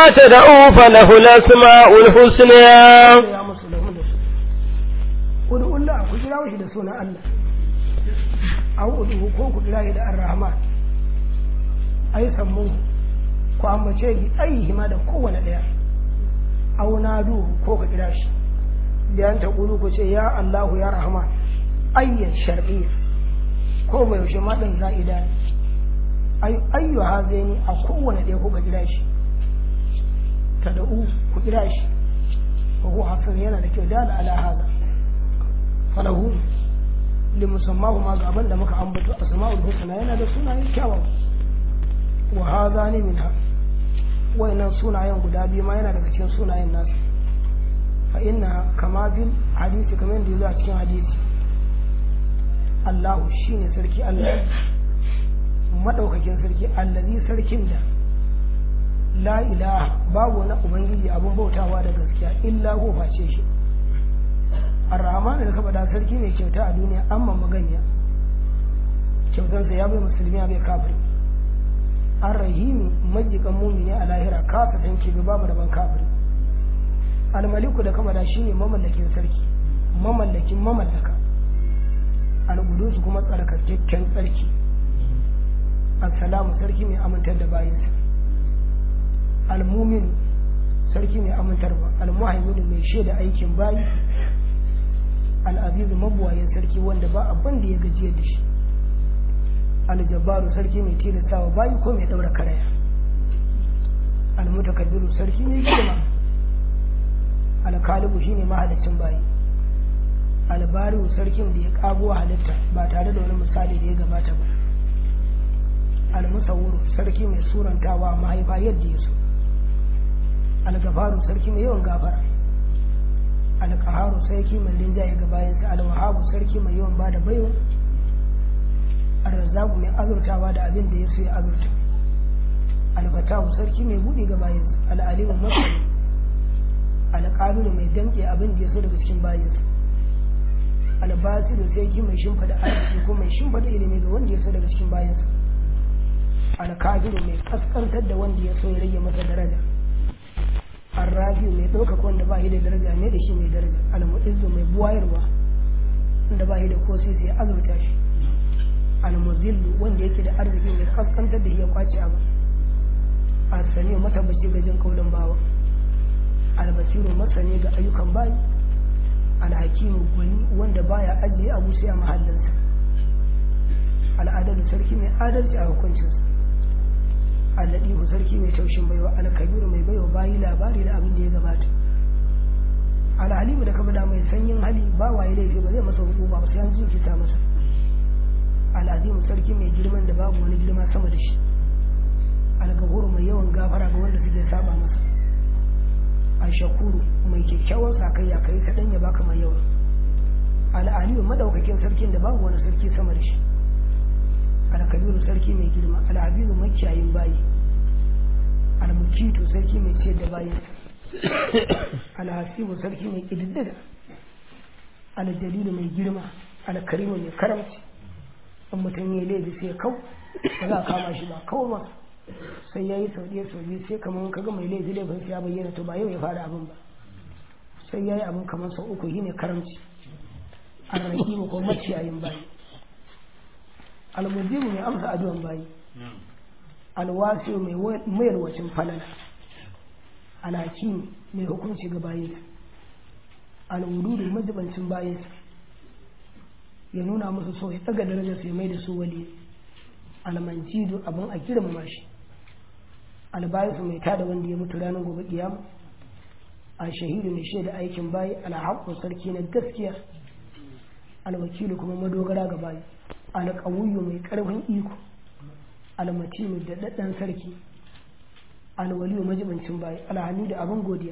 تدعوا فله الأسماء الحسنى ya musu lahu da su ud'ullah ku kira shi da sunan Allah aw ud'u ko ku kira shi da ar-rahman ai sammu ku ambace shi ai ma da kowane daya aw nadu ko ku kira shi biyan ta kulu ku ce ya Allahu ya rahman ayyan shar'iyya ko bai yaushe ma dan za'ida ne ay ayyu hazaini a kowane daya ko ka kira shi tad'u ku kira shi وهو حصر yana da kyau dala ala hada falahu limusammahu ma gaban da muka ambato asma'ul husna yana da sunaye kyawawa wa hadha ne minha wayannan sunayen guda biyu ma yana daga cikin sunayen nasu fa inna kama bil hadisi kamar yadda yazo a cikin hadisi Allahu shine sarki Allah madaukakin sarki allazi sarkin da la ilaha babu wani ubangiji abin bautawa da gaskiya illa ko face shi ar-rahman da kaba da sarki mai kyauta a duniya amma maganiya kyautansa ya bai musulmi ya bai kafiri ar-rahimi majikan mumini a lahira kasa tanki ga babu daban kafiri al-maliku da kaba da shine mamallakin sarki mamallakin mamallaka al-qudus kuma tsarkakakken sarki assalamu sarki mai amintar da bayinsa almumin sarki mai amintarwa almuhaimin mai shaida aikin bayi al'azizu mabuwayin sarki wanda ba abin da ya gajiyar da shi aljabaru sarki mai tilastawa bayi ko mai daura karaya almutakaddiru sarki mai girma alkalibu shine mahalicin bayi albariu sarkin da ya kago halitta ba tare da wani misali da ya gabata ba almusawwuru sarki mai surantawa mahaifa yadda ya so algafaru sarki mai yawan gafara alkaharu sarki mai linjaye ga bayansa alwahabu sarki mai yawan bada baiwa arzaku mai azurtawa da abin da ya so ya azurta alfatahu sarki mai buɗe ga bayansa al'alimu masani alƙabiru mai damƙe abin da ya so daga cikin bayansa albasiru sarki mai shimfada arziki ko mai shimfada ilimi ga wanda ya so daga cikin bayansa alkabiru mai kaskantar da wanda ya so ya rage masa daraja arrafi mai ɗaukaka wanda ba shi da daraja ne da shi mai daraja almu'izzu mai buwayarwa wanda ba shi da ko sai sai azurta shi almuzillu wanda yake da arziki mai kaskantar da shi ya kwace abu asani matabbaci ga jin kaulin bawa albasiru masani ga ayyukan bayi alhakimu gwani wanda baya ajiye abu sai a mahallinsa al'adalu sarki mai adalci a hukuncinsa alladihu sarki mai taushin baiwa alkabiru mai baiwa bayi labari da abin da ya gabata alhalimu da kaba da mai sanyin hali ba waye laifi ba zai masa hukuma ba sai an jinkita masa al'azimu sarki mai girman da babu wani girma sama da shi algafuru mai yawan gafara ga wanda suke saba masa ashakuru mai kyakkyawan sakayya kai kaɗan ya baka mai yawa al'aliyu madaukakin sarkin da babu wani sarki sama da shi alkabiru sarki mai girma al'abiru makiyayin bayi almukitu sarki mai ciyar da bayansa alhasibu sarki mai ƙididdiga aljalilu mai girma alkarimu mai karamci in mutum ya laifi sai kau ba za a kama shi ba kau ba sai ya yi sau ɗaya sau biyu sai kamar kaga mai laifi laifin sai ya bayyana to ba yau ya fara abin ba sai ya yi abin kamar sau uku shi ne karamci arrahimu ko maciyayin bayi almujibu mai amsa addu'an bayi alwasi mai mayarwacin falala alhakim mai hukunci ga bayinsa alwududu majibancin bayinsa ya nuna musu so ya tsaga darajar sai mai da su wali almanjidu abin a girmama shi albayisu mai tada wanda ya mutu ranar gobe kiyama a shahidu mai shaida aikin bayi alhaƙun sarki na gaskiya alwakilu kuma madogara ga bayi alƙawuyu mai ƙarfin iko almatinu da daɗɗan sarki alwaliyu majibancin bayi alhamidu abin godiya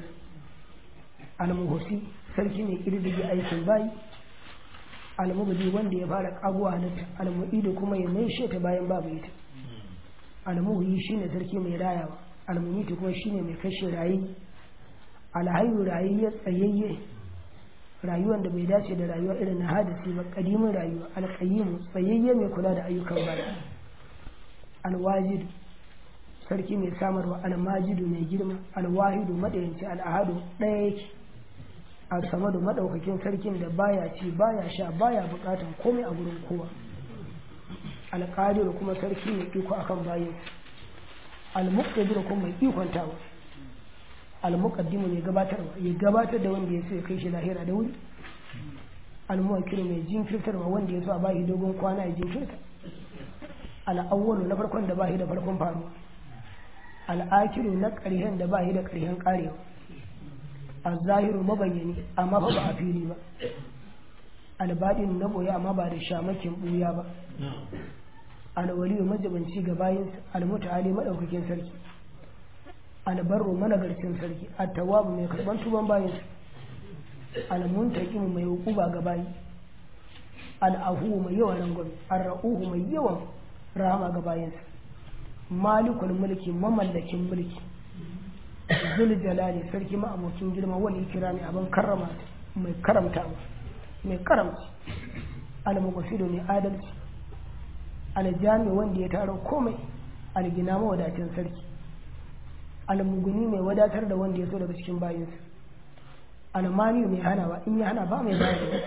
almuhusi sarki mai ƙirɗige aikin bayi almubadi wanda ya fara ƙaguwa halitta almu'idu kuma ya mai ta bayan babu ita almuhi shine sarki mai rayawa almunitu kuma shine mai kashe rayi alhayu rayayye tsayayye rayuwar da bai dace da rayuwa irin na hadisi ba kadimin rayuwa alƙayyimu tsayayye mai kula da ayyukan baya alwajid sarki mai samarwa almajidu mai girma alwahidu madayanci al'ahadu ɗaya yake al-samadu madaukakin sarkin da baya ci baya sha baya bukatan komai a gurin kowa alƙadiru kuma sarki mai iko akan bayin al-muqtadir kuma mai ikontawa al-muqaddimu mai gabatarwa ya gabatar da wanda ya so ya kai shi lahira da wuri al-muwakkilu mai jinkirtarwa wanda ya so a bashi dogon kwana ya jinkirta al-awwalu na farkon da bashi da farkon faruwa al-akiru na ƙarshen da bashi da ƙarshen ƙarewa al-zahiru mabayyani amma fa ba a fili ba al-baɗin na boye amma ba da shamakin buya ba al-waliyu majabanci ga bayinsa al-muta'ali madaukakin sarki albarru managarcin sarki at-tawwabu mai karban tuban bayinsa al-muntaqim mai hukuba ga bayi al-afu mai yawan rangwame ar-ra'uhu mai yawan rahama ga bayinsa malikul mulki mamallakin mulki zul jalali sarki ma'abokin girma wal ikrami abin karrama mai karamtawa mai karamci al-mughfiru mai adalci al-jami wanda ya taro komai al-gina mawadacin sarki al-muguni mai wadatar da wanda ya so daga cikin bayinsa al-mani mai hanawa in ya hana ba mai bayar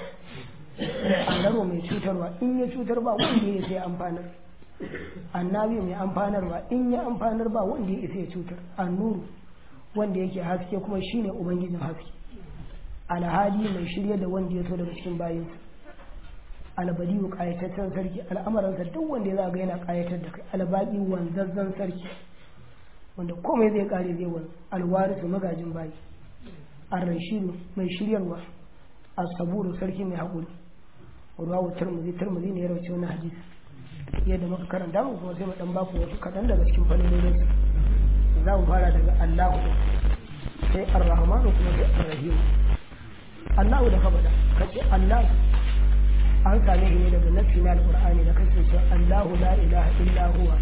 al mai cutarwa in ya cutar ba wanda ya sai amfanar annabi mai amfanarwa in ya amfanar ba wanda ya isa ya cutar annuru wanda yake haske kuma shine ubangijin haske alhadi mai shirya da wanda ya so daga cikin bayinsa albadiyu kayataccen sarki al'amuransa duk wanda ya za ga yana kayatar da kai albaki wanzazzan sarki wanda komai zai kare zai wani alwarisu magajin bayi arrashidu mai shiryarwa asaburu sarki mai haƙuri ruwawu turmuzi turmuzi ne ya rauce wani hadisi yadda muka karanta mu kuma sai mu dan baku wasu kaɗan daga cikin fannolin su za mu fara daga Allahu sai Ar-Rahman kuma sai Ar-Rahim Allahu da ka faɗa kace Allah an same shi ne daga nassi na Al-Qur'ani da kace cewa Allahu la ilaha illa huwa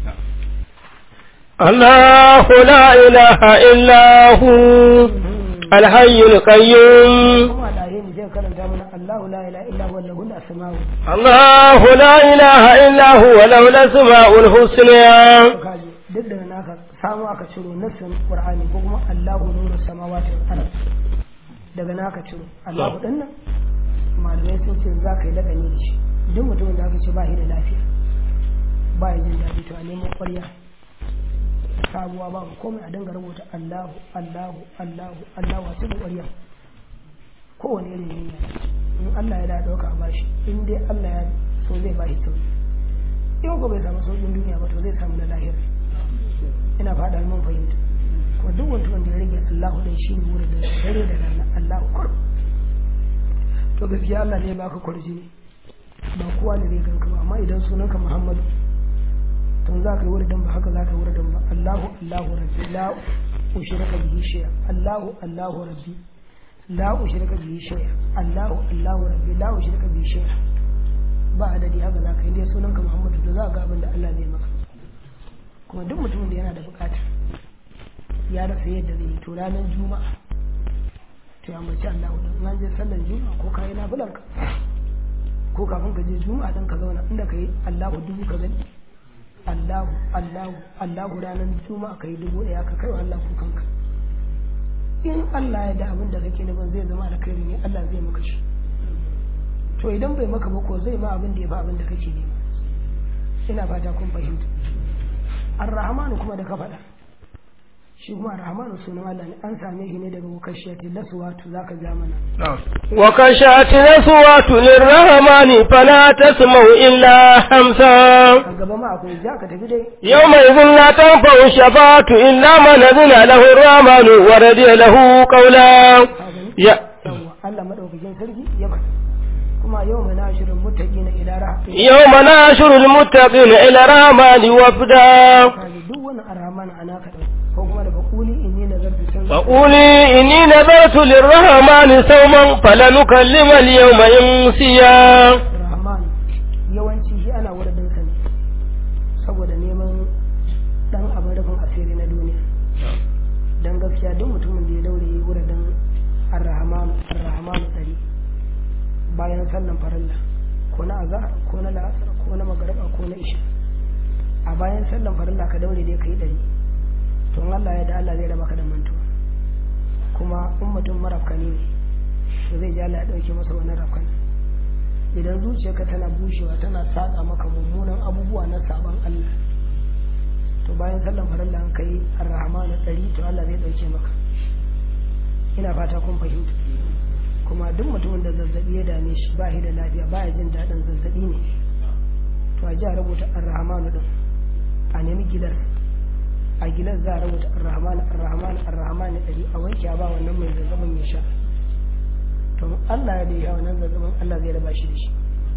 الله لا إله إلا هو الحي القيوم kuma da yin zai karanta mana Allahu la ilaha illa huwa lahul asma'u الله لا إله إلا هو له الأسماء الحسنى kaji duk da naka samu aka ciro nassin Qur'ani ko kuma Allahu nuru samawati wal ard daga naka ciro Allahu din nan malamai sun ce za ka yi lagani da shi duk mutumin da aka ce ba shi da lafiya ba ya jin daɗi to a neman ƙwarya sabuwa ba komai a dinga rubuta Allahu Allahu Allahu Allahu a cikin ƙwarya kowane irin niyya in Allah ya da ɗauka a bashi in dai Allah ya so zai bashi sauki in ko bai samu sauƙin duniya ba to zai samu na lahira ina faɗa mun fahimta kuma duk wanda wanda ya rage Allahu dan shi ne wurin da dare da rana Allahu kur to gaskiya Allah ne ya baka kurji ba kowa ne zai ganka ba amma idan sunanka Muhammadu to za ka yi wurin ba haka za ka yi wurin ba Allahu Allahu rabbi la ushrika bihi shay'a Allahu Allahu rabbi la ushrika bihi shay'a Allahu Allahu rabbi la ushrika bihi shay'a ba adadi haka za ka yi dai sunanka Muhammadu to za ka ga abin da Allah zai maka kuma duk mutumin da yana da bukata ya rasa yadda zai yi to ranar juma'a to ya mace Allah wadda an je sallar juma'a ko ka yi nafilar ka ko kafin ka je juma'a dan ka zauna inda ka yi Allahu dubu ka gani Allahu Allahu Allahu ranar juma'a ka yi dubu ɗaya ka kai wa Allah kukanka in Allah ya da abin da kake nufin zai zama alkhairi ne Allah zai maka shi to idan bai maka ba ko zai ma abin da ya fi abin da kake nema ina fata kun fahimta ar-rahmanu kuma da ka faɗa shi kuma ar-rahmanu sunan Allah ne an same shi ne daga wakashiyati laswatu zaka ja mana وكشأت الأصوات للرحمن فلا تسمع إلا همسا a gaba ma akwai ja ka tafi dai يومئذ لا تنفع الشفاعة إلا من أذن له الرحمن ورضي له قولا يا yawwa Allah madaukakin sarki ya faɗa kuma yau mai nashirin muttaqina ila rahmatin يوم ناشر المتقين إلى الرحمن وفدا kaji duk wani ar-rahman ana ka dauka ko kuma daga quli inni nazartu san فقولي إني نذرت للرحمن صوما فلنكلم اليوم إنسيا rahman yawanci shi ana wurin sa ne saboda neman dan abin rufin asiri na duniya dan gaskiya duk mutumin da ya daure yi wurin ar-rahman ar-rahman dari bayan sallan farilla ko na azhar ko na la'asar ko na magariba ko na isha a bayan sallan farilla ka daure dai kai ɗari to in Allah ya da Allah zai raba ka da mantuwa kuma in mutum marafkani ne to zai ji Allah ya ɗauke masa wani rafkan idan zuciyarka tana bushewa tana saƙa maka mummunan abubuwa na sabon Allah to bayan sallan farilla an kai arrahama na ɗari to Allah zai ɗauke maka ina fata kun fahimta kuma duk mutumin da zazzabi ya dame shi ba shi da lafiya ba ya jin daɗin zazzabi ne to a ji a rubuta arrahmanu din a nemi gilar a gilar za a rubuta arrahmanu arrahmanu arrahmanu ɗari a wanke a ba wannan mai zazzabin ya sha to Allah ya dai wannan zazzabin Allah zai raba shi da shi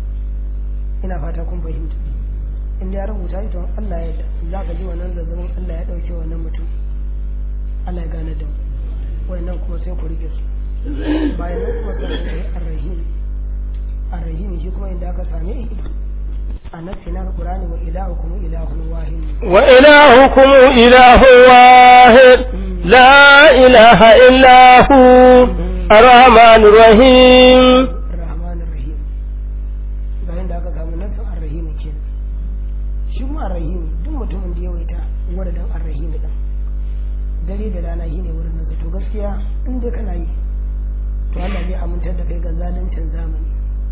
ina fata kun fahimta in ya rubuta shi to Allah ya za ka ji wannan zazzabin Allah ya ɗauke wannan mutum Allah ya gane da mu wannan kuma sai ku rike su bayan nan kuma sai ku yi arrahim arrahim shi kuma inda aka same shi a nafsi na alqur'ani wa ilahukum ilahun wahid wa ilahukum ilahu wahid la ilaha illa hu arrahmanur rahim arrahmanur rahim ga inda aka samu nafsin arrahim kenan shi kuma arrahim duk mutumin da ya waita wadadan arrahim din dare da rana shine wurin nan to gaskiya in dai kana yi to Allah zai amintar da kai ga zaluncin zamani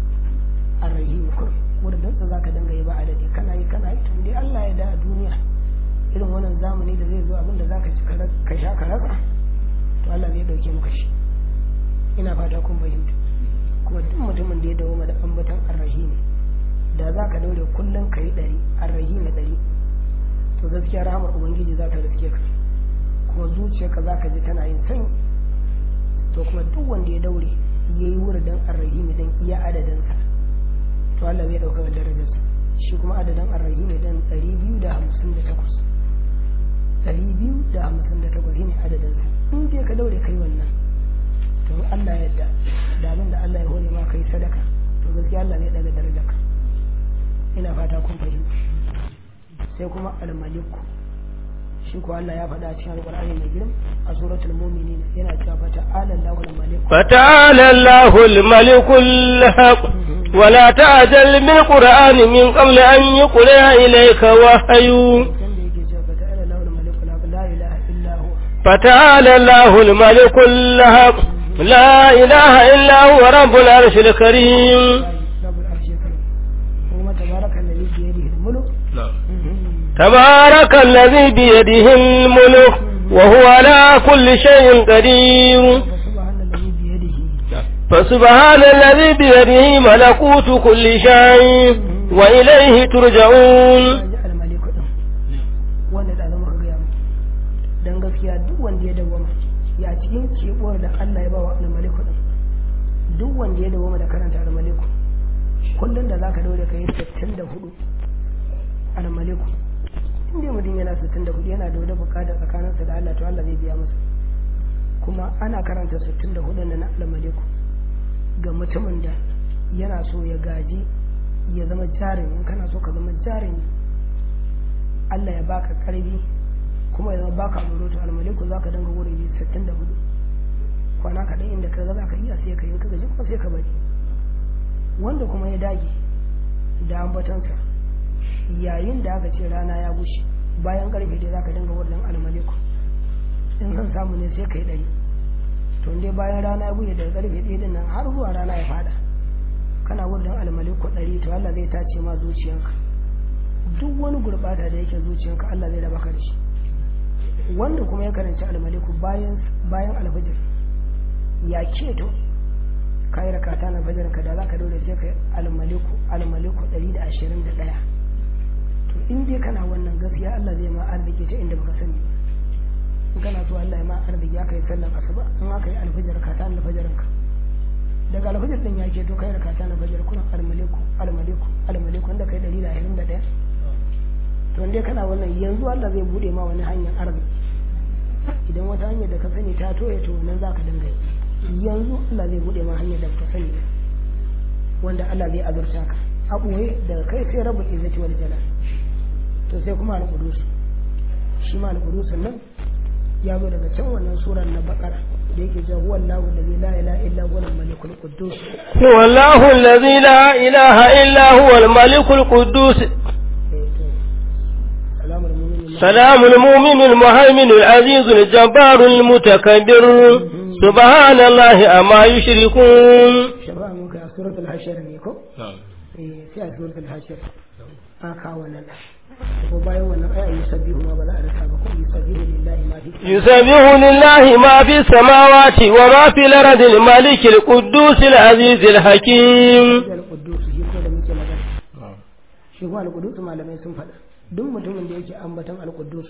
arrahim kur wurin nan zaka dinga yi ba adadi kana yi kana yi to dai Allah ya da a duniya irin wannan zamani da zai zo abin da zaka ci ka sha ka rasa to Allah zai dauke maka shi ina fata kun fahimta kuma duk mutumin da ya dawo da ambatan arrahim da za ka daure kullum ka yi ɗari arrahim ɗari to gaskiya rahamar ubangiji za ta riske ka kuma zuciyarka za ka ji tana yin sanyi to kuma duk wanda ya daure ya yi wuridin arrahimi don iya adadinsa to Allah zai ɗauka da darajarsa shi kuma adadin arrahimi don ɗari biyu da hamsin da takwas ɗari biyu da hamsin da takwas shine adadinsa in dai ka daure kai wannan to Allah ya yarda da abin da Allah ya hore ma kai sadaka to gaskiya Allah zai ɗaga darajarka ina fata kun fahimta sai kuma al-maliku shi ko Allah ya faɗa cikin alƙur'ani mai girma a suratul mu'minin yana cewa fa ta'ala Allahu al-malik فتعالى الله الملك الحق ولا تعجل بالقرآن من قبل أن يقرأ إليك وحي can da yake cewa fa ta'ala Allahu al-malik la ilaha illa huwa فتعالى الله الملك الحق لا إله إلا هو رب العرش الكريم rabbul arshi karim kuma tabaraka alladhi bi yadihi al-mulk تبارك الذي بيده الملك وهو على كل شيء قدير fa subhana alladhi bi yadihi فسبحان الذي بيده ملكوت كل شيء وإليه ترجعون ji al-malik din wanda da zama ga mu dan gaskiya duk wanda ya dawama ya cikin kebowar da Allah ya ba wa al-malik din duk wanda ya dawama da karanta al-malik kullun da zaka daure kai 64 al-malik inda mutum yana 64 yana da wani bukata tsakaninsa da Allah to Allah zai biya masa kuma ana karanta 64 na al-malik ga mutumin da yana so ya gaji ya zama jarumi in kana so ka zama jarumi Allah ya baka karbi kuma ya zama baka tsoro to almaliku zaka danga wuri 64 kwana kaɗan inda ka ga zaka iya sai ka yi ka gaji kuma sai ka bari wanda kuma ya dage da ambatansa yayin da aka ce rana ya bushe bayan karfe dai zaka dinga wurin almaliku in san samu ne sai kai ɗari to dai bayan rana ya bushe daga karfe ɗaya din nan har zuwa rana ya fada kana wurin almaliku ɗari to Allah zai tace ma zuciyanka duk wani gurbata da yake zuciyanka Allah zai raba ka da shi wanda kuma ya karanci almaliku bayan bayan alfajir ya keto ka yi rakata na fajar ka da za ka dole sai ka yi almaliku almaliku ɗari da ashirin da ɗaya to in dai kana wannan gaskiya Allah zai ma arziki ta inda baka sani ba in kana so Allah ya ma arziki ya kai sallan asuba in aka yi alfajir ka ta alfajirin ka daga alfajir din ya keto kai rakata na fajar kuna almaliku almaliku almaliku wanda kai ɗari da ashirin da ɗaya to in dai kana wannan yanzu Allah zai bude ma wani hanyar arziki idan wata hanyar da ka sani ta toye to nan za ka dinga yi yanzu Allah zai bude ma hanyar da ka sani ba wanda Allah zai azurta ka a ɓoye daga kai sai rabu izzati wal jalal to sai kuma al-qudus shi ma al-qudus nan ya zo daga can wannan surar na bakara da yake cewa huwa Allahu allazi la ilaha illa huwa al-malikul quddus هو الله الذي لا إله إلا هو الملك القدوس eh to سلام المؤمن المهيمن العزيز الجبار المتكبر سبحان الله أما يشركون shafa'a muka a suratul hashir ne ko eh sai a suratul hashir a kawo nan ko bayan wannan ai ayi sabbihu ma ba za a rasa ba ko yusabbihu lillahi ma fi يسبح لله ما في السماوات وما في الأرض الملك القدوس العزيز الحكيم al-quddus shi ko da muke magana shi ko al-quddus malamai sun faɗa duk mutumin da yake ambaton al-quddus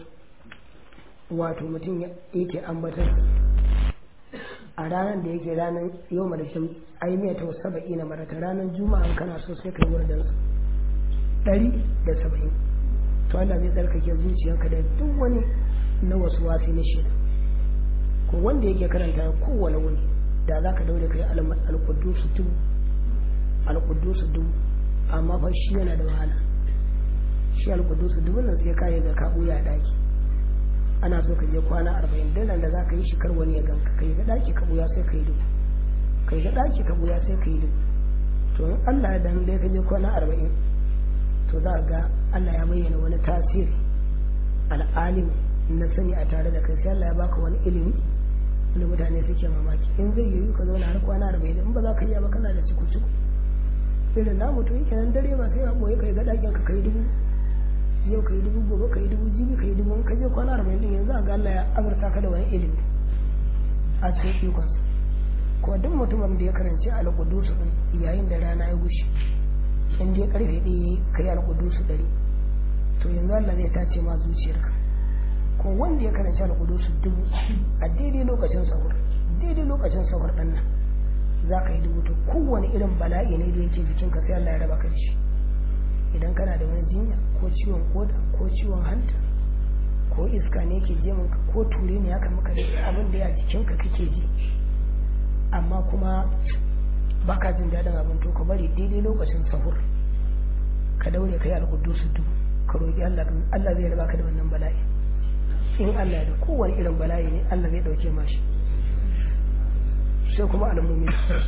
wato mutum yake ambaton a ranar da yake ranar yau da shan ai mai ta saba'i na marata ranar juma'a in kana so sai kai wurin su ɗari da saba'in to Allah zai tsarkake zuciyarka da duk wani na wasu wasi na shida ko wanda yake karanta kowane wuni da za ka daure kai al-quddus dubu al-quddus dubu amma fa shi yana da wahala shi al-quddus dubu nan sai kai ga ka buya daki ana so ka je kwana arba'in dalan da za ka yi shi kar wani ya ganka kai ga daki ka buya sai ka yi dubu kai ga daki ka buya sai ka yi dubu to in Allah ya dan dai ka je kwana arba'in to za ga Allah ya bayyana wani tasiri al'alim na sani a tare da kai sai Allah ya baka wani ilimi wanda mutane suke mamaki in zai yiwu ka zauna har kwana arba'in in ba za ka iya ba kana da ciku ciku irin na mutum yake nan dare ba sai a boye kai ga dakin ka kai dubu yau kai dubu gobe kai dubu jibi kai dubu in ka je kwana arba'in din yanzu ga Allah ya azurta ka da wani ilimi a cikin ikon ko duk mutumin da ya karanci al-qudusu din yayin da rana ya gushe in dai karfe ɗaya kai al-qudusu ɗari to yanzu Allah zai tace ma zuciyarka ko wanda ya karanci al-qudusu dubu a daidai lokacin sahur daidai lokacin sahur ɗan nan za ka yi dubu to kowane irin bala'i ne da yake jikinka sai Allah ya raba ka da shi idan kana da wani jinya ko ciwon koda ko ciwon hanta ko iska ne ke je ka ko ture ne haka maka da abin da ya jikinka kake ji amma kuma baka jin daɗin abin to ka bari daidai lokacin sahur ka daure ka yi alƙudu su dubu ka roƙi Allah Allah zai raba ka da wannan bala'i in Allah da kowane irin bala'i ne Allah zai ɗauke mashi sai kuma al'ummi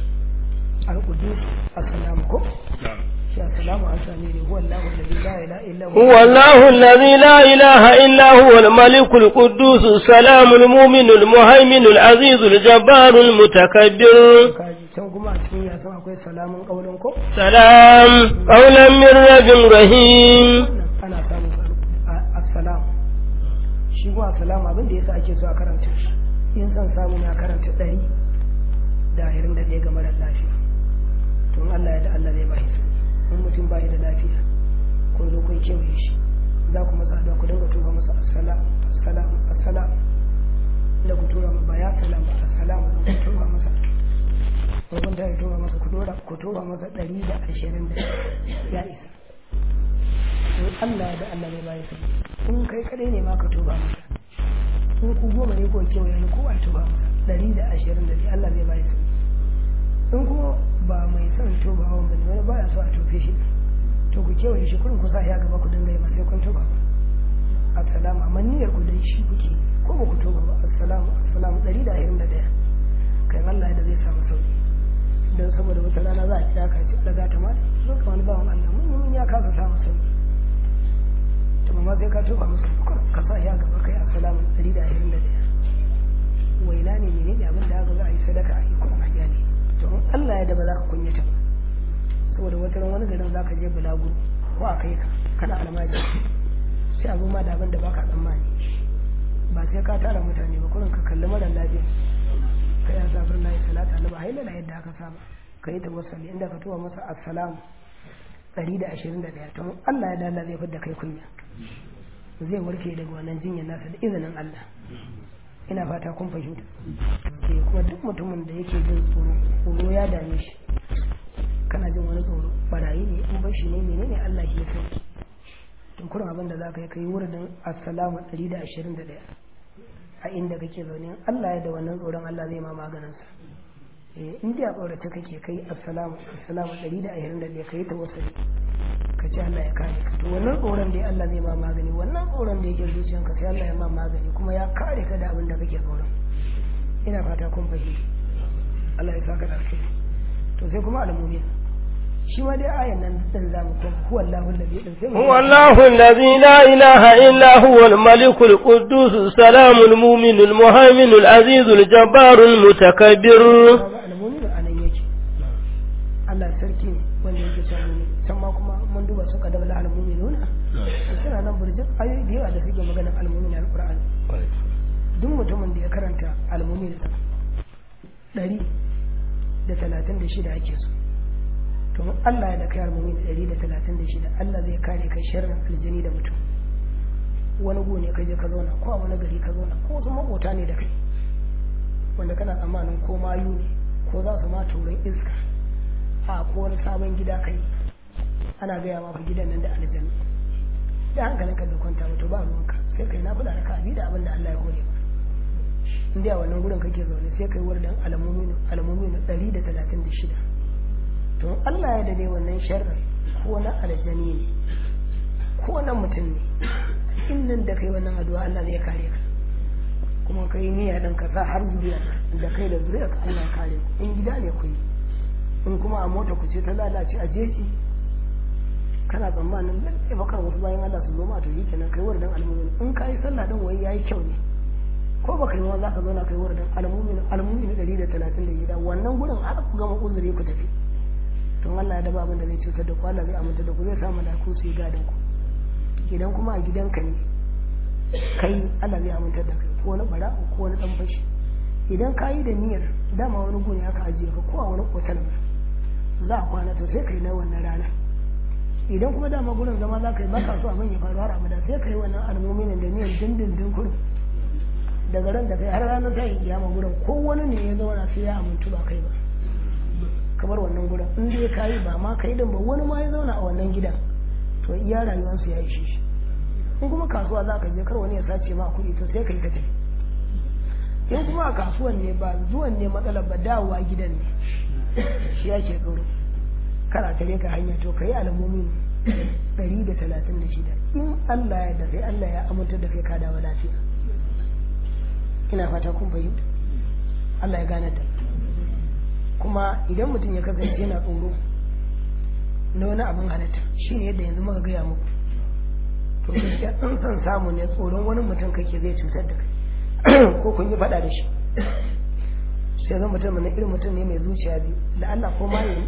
alƙudu assalamu ko السلام على سمير هو الله الذي لا اله الا هو هو الله الذي لا إله إلا هو الملك القدوس السلام المؤمن المهيمن العزيز الجبار المتكبر kaji can kuma a cikin yasan akwai salamun kaulin ko سلام قولا من رب رحيم ana samun assalam shi kuma assalam abin da yasa ake so a karanta shi in san samu na karanta ɗari da ashirin da ɗaya ga marar lafiya to in Allah ya da Allah zai bashi in mutum bai da lafiya kun zo kun kewaye shi za ku masa da ku dinga tura masa assalam assalam assalam da ku tura ba ya salam ba assalam ku tura masa ko kun ta tura masa ku tura ku tura masa ɗari da ashirin da ya isa in Allah ya da Allah zai bayi sai in kai kadai ne ma ka tura masa in ku goma ne ko kewaye ne ko a tura masa ɗari da ashirin da Allah zai bayi sai in kuma ba mai son toba hawan bane wani baya so a tofe shi to ku kewaye shi kurin ku sa ya gaba ku dinga yi ba sai kun toba ba assalamu amma niyyar ku dai shi kuke ko ba ku toba ba assalamu assalamu ɗari da ashirin da ɗaya kai Allah da zai samu sauki don saboda wata rana za a kira ka ce daga ta mata zo ka wani bawan Allah mun mun ya kasa samu sauki to amma sai ka toba musu ka sa ya gaba kai assalamu ɗari da ashirin da ɗaya waina ne menene abin da aka za a yi sadaka a yi kuma a gyale to in Allah ya da ba za ka kunyata ba saboda wata ran wani garin za ka je bulaguro ko a kai ka kana almaji sai a zo ma da abin da baka tsammani ba sai ka tara mutane ba kurin ka kalli mara lafiya kai ya safar layi salata na ba haila yadda aka saba ka yi tawassali inda ka tuwa masa assalamu ɗari da ashirin da ɗaya to Allah ya dala zai fidda kai kunya zai warke daga wannan jinyar nasa da izinin Allah ina fata kun fahimta ke kuma duk mutumin da yake jin tsoro tsoro ya dame shi kana jin wani tsoro barayi ne in bashi ne menene Allah ke so to kurin abin da zaka yi kai wurin assalamu 121 a inda kake zaune Allah ya da wannan tsoron Allah zai ma maganin sa eh in dai a tsorace kake kai assalamu assalamu 121 kai tawassuli ka ce Allah ya kare ka to wannan tsoron dai Allah zai ma magani wannan tsoron da yake zuciyanka sai Allah ya ma magani kuma ya kare ka da abin da kake tsoron ina fata kun fahimta Allah ya saka da alkhairi to sai kuma almumin shi ma dai ayan nan din zamu koma huwa Allahu alladhi din sai هو الله الذي لا إله إلا هو الملك القدوس السلام المؤمن المهيمن العزيز الجبار المتكبر kaga almumin anan yake Allah sarki ne wanda yake cewa mumin can ma kuma mun duba su kadaba la almuminuna suna nan burjin ayoyi da yawa da suke magana almumin alquran duk mutumin da ya karanta almumin ɗari da talatin da shida ake so to in Allah ya da kai almumin ɗari da talatin da shida Allah zai kare kai sharrin aljani da mutum wani gu ne ka je ka zauna ko a wani gari ka zauna ko wasu makota ne da kai wanda kana tsammanin ko mayu ne ko za su ma turin iska a ko wani sabon gida kai ana gaya ma fa gidan nan da aljanna da hankalin ka bai kwanta ba to ba ruwanka sai kai na fada raka bi da abin da Allah ya hore ba in dai a wannan gurin kake zaune sai kai wardan alamomin alamomin 136 to Allah ya dade wannan sharri ko na aljani ne ko na mutum ne in nan da kai wannan addu'a Allah zai kare ka kuma kai niyya dan ka sa har zuriya da kai da zuriya ka Allah kare ku in gida ne ku yi in kuma a mota ku ce ta lalace a jeji kana tsammanin lalle bakar wasu bayan Allah su zo ma to yi kenan kai wardan almumin in ka yi sallah din wai yayi kyau ne ko baka yi ma za ka zauna kai wardan almumin almumin 136 wannan gurin har ku gama uzuri ku tafi don Allah ya daba abin da zai cutar da ku Allah zai aminta da ku zai samu da ku su yi gadon ku idan kuma a gidanka ne kai Allah zai aminta da kai ko wani bara ko wani dan fashi idan ka yi da niyyar dama wani gune aka ajiye ka ko a wani otal za a kwana to sai kai na wannan rana idan kuma dama gurin zama za ka yi baka so abin ya faru har abada sai ka yi wannan almomin da niyyar dindindin kurin daga ran da kai har ranar ta yi kiyama gurin ko wani ne ya zauna sai ya amintu ba kai ba kamar wannan gurin in dai ka yi ba ma kai din ba wani ma ya zauna a wannan gidan to iya rayuwarsu ya ishe shi in kuma kasuwa za ka je kar wani ya sace ma kuɗi to sai ka yi ka tafi in kuma a kasuwan ne ba zuwan ne matsalar ba dawowa gidan ne shi yake tsoro kana tare ka hanya to ka yi alamomin ɗari da talatin da shida in Allah ya da sai Allah ya amintar da kai ka dawo lafiya ina fata kun fahimta Allah ya gane da kuma idan mutum ya kasance yana tsoro na wani abin halitta shi ne yadda yanzu muka gaya muku to gaskiya in san samu ne tsoron wani mutum kake zai cutar da kai ko kun yi faɗa da shi sai zan mutum na irin mutum ne mai zuciya biyu la'alla ko malami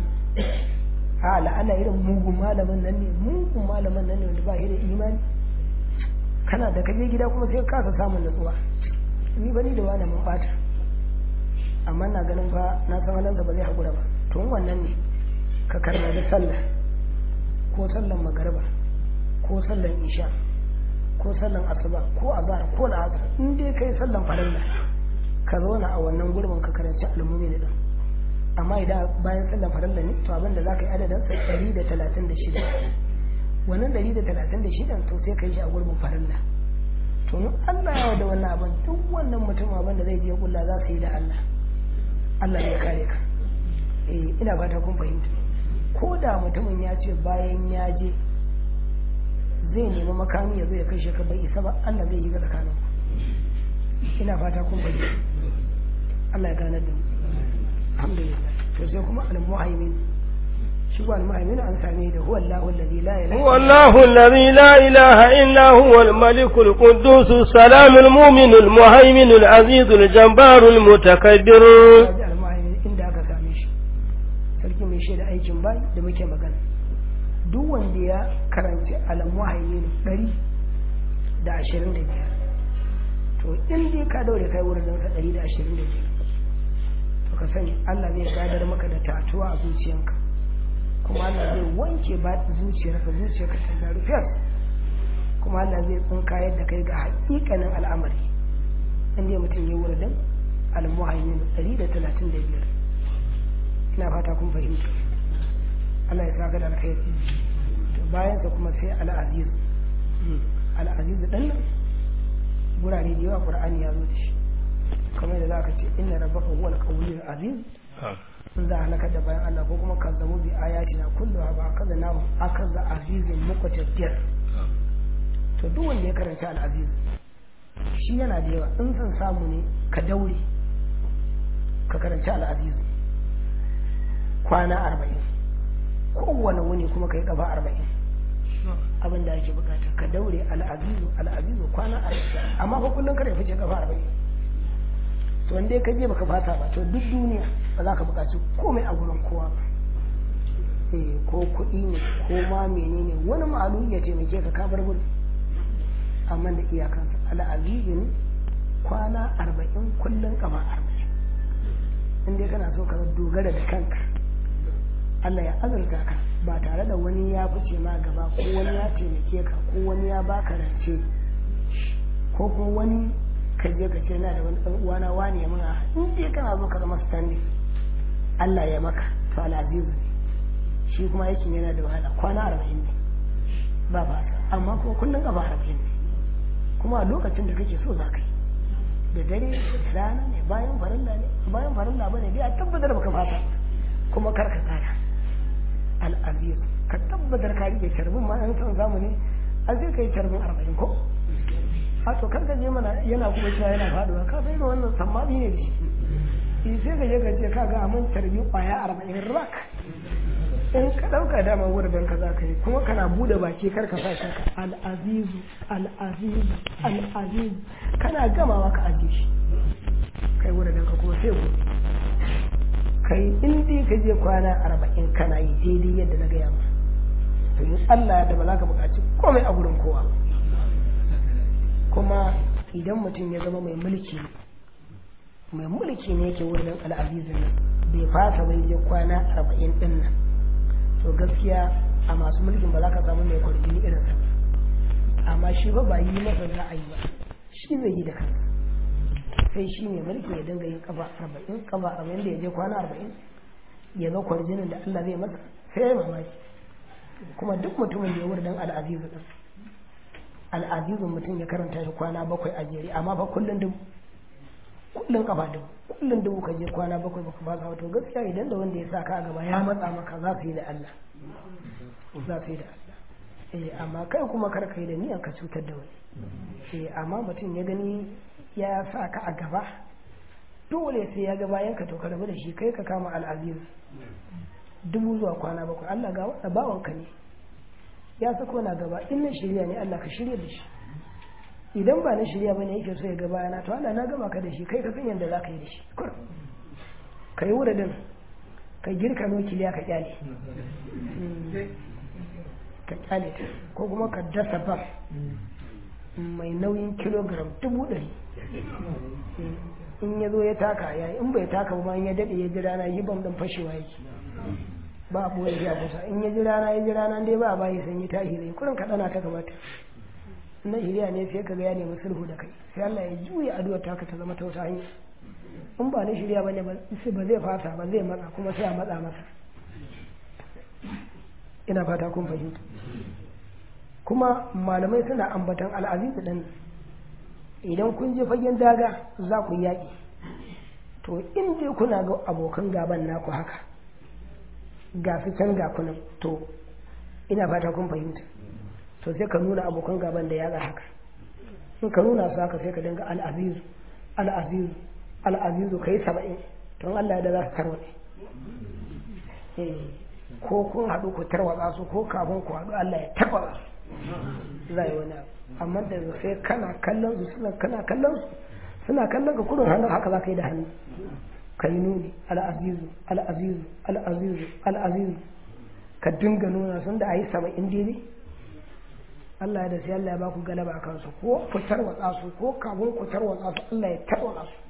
a la'alla irin mugun malamin nan ne mugun malamin nan ne wanda ba shi da imani kana da kaje gida kuma sai kasa samun natsuwa ni bani da wani mun bata amma na ganin fa na san halin da ba zai haƙura ba to wannan ne ka karna da sallah ko sallan magariba ko sallan isha ko sallan asuba ko azhar ko la'asar in dai kai sallan farilla ka zauna a wannan gurbin ka karanci almumi ne din amma idan bayan sallan farilla ne to abin da za ka yi adadin sa ɗari da talatin da shida wannan ɗari da talatin da shida to sai ka yi shi a gurbin farilla to in Allah ya da wannan abin duk wannan mutum abin da zai je kulla za su yi da Allah Allah ya kare ka eh ina fata kun fahimta ko da mutumin ya ce bayan ya je zai nemi makami ya zo ya kashe ka bai isa ba Allah zai yi ga tsakanin ina fata kun fahimta Allah ya gane da mu alhamdulillah to sai kuma al-muhaimin shi ko al-muhaimin an same da huwa Allahu allazi la ilaha هو الله الذي لا إله إلا هو الملك القدوس السلام المؤمن المهيمن العزيز الجبار المتكبر ji al-muhaimin inda aka same shi sarki mai shaida aikin bai da muke magana duk wanda ya karanci al-muhaimin ɗari da ashirin da biyar to in dai ka daure kai wurin sa ɗari da ashirin da biyar to ka sani Allah zai gadar maka da tatuwa a zuciyanka kuma Allah zai wanke ba zuciyarka zuciyarka ta zaru fiyar kuma Allah zai tsinka yadda kai ga hakikanin al'amari inda mutum ya wurin al-muhaimin 135 ina fata kun fahimta Allah ya saka da alkhairi to bayan sa kuma sai al-aziz al-aziz dan nan gurare da yawa Qur'ani ya zo da shi kamar da zaka ce inna rabbaka huwal qawiyyul aziz in za a halakar da bayan Allah ko kuma kazzabu bi ayatina kulluha ba kaza na akaza azizin muqtadir to duk wanda ya karanta al-aziz shi yana da yawa in san samu ne ka daure ka karanta al-aziz kwana arba'in kowane wuni kuma ka yi kafa arba'in abin da ake bukata ka daure al'azizu al'azizu kwana arba'in amma fa kullum kada ya fice kafa arba'in to wanda ka je baka fata ba to duk duniya ba za ka bukaci komai a gurin kowa ba eh ko kuɗi ne ko ma menene wani ma'alu ya taimake ka ka bar gurin amma da iyakansa al'azizu ne kwana arba'in kullum kafa arba'in in dai kana so ka dogara da kanka Allah ya azurta ka ba tare da wani ya fice ma gaba ko wani ya taimake ka ko wani ya baka rance ko kuma wani ka je ka ce na da wani ɗan uwana wani ya muna in dai kana so ka zama standing Allah ya maka to al'azizu ne shi kuma aikin yana da wahala kwana arba'in ne ba ba amma kuma kullum gaba arba'in ne kuma a lokacin da kake so za ka yi da dare da rana ne bayan farilla ne bayan farilla bane dai a tabbatar baka fata kuma kar ka tsaya al'azir ka tabbatar ka rike sharbin ma an san zamani a sai kai sharbin arba'in ko a to kar ka je mana yana kuma cewa yana faduwa ka sai ga wannan sammami ne shi sai ka je ka ce ka ga amin tarbi kwaya arba'in rak in ka ɗauka dama wurin ka za ka yi kuma kana bude baki kar ka sa ka al'azizu al'azizu al'azizu kana gamawa ka ajiye shi kai wurin ka kuma sai ku kai in dai ka je kwana arba'in kana yi daidai yadda na gaya ma to in Allah ya ba za ka buƙaci komai a gurin kowa kuma idan mutum ya zama mai mulki mai mulki ne yake wurin al'azizin nan bai fasa bai je kwana arba'in din nan to gaskiya a masu mulkin ba za ka samu mai kwarjini irin sa amma shi ba ba yi masa za a yi ba shi zai yi da kansa sai shi mai mulki ya dinga yin kafa arba'in kafa arba'in da ya je kwana arba'in ya ga kwarjinin da Allah zai masa sai ya mamaki kuma duk mutumin da ya wurin dan al'azizu din al'azizun mutum ya karanta shi kwana bakwai a jere amma fa kullun dubu kullun kafa dubu kullun dubu ka je kwana bakwai baka ba ka wato gaskiya idan da wanda ya sa ka a gaba ya matsa maka za su yi da Allah za su yi da Allah eh amma kai kuma kar ka yi da niyan ka cutar da wani eh amma mutum ya gani ya sa ka a gaba dole sai ya ga bayan ka to ka rabu da shi kai ka kama al'aziz dubu zuwa kwana bakwai Allah ga wanda bawanka ne ya sako na gaba in na shirya ne Allah ka shirya da shi idan ba na shirya bane yake so ya ga bayana to Allah na gama ka da shi kai ka san yadda za ka yi da shi ka yi wuridin ka girka nukiliya ka kyale ka kyale ta ko kuma ka dasa ba mai nauyin kilogram dubu ɗari in ya zo ya taka ya in bai taka ba in ya daɗe ya ji rana yi bam ɗin fashewa yake ba a ɓoye ya kusa in ya ji rana ya ji rana dai ba a bayi sanyi ta hire kurin ka ɗana ta kamata na hiriya ne sai ka ga ya nemi sulhu da kai sai Allah ya juya addu'ar taka ta zama ta wata hanya in ba na shirya bane ba zai fasa ba zai matsa kuma sai a matsa masa ina fata kun fahimta kuma malamai suna ambatan al'azizu ɗin idan kun je fagen daga za ku yaƙi to in dai kuna ga abokan gaban naku haka ga su can ga kunan to ina fata kun fahimta to sai ka nuna abokan gaban da yaga haka in ka nuna su haka sai ka dinga al'azizu al'azizu al'azizu ka yi saba'in don Allah da za su tarwaɗe ko kun haɗu ku tarwatsa su ko kafin ku haɗu Allah ya tarwatsa su za yi wani abu amma da sai kana kallon su suna kana kallon su suna kallon ka kudin hannun haka za ka yi da hannu ka yi nuni al'azizu al'azizu al'azizu al'azizu ka dinga nuna sun da a yi saba'in daidai Allah ya da sai Allah ya ba ku galaba a kansu ko ku tarwatsa su ko kafin ku tarwatsa su Allah ya tarwatsa su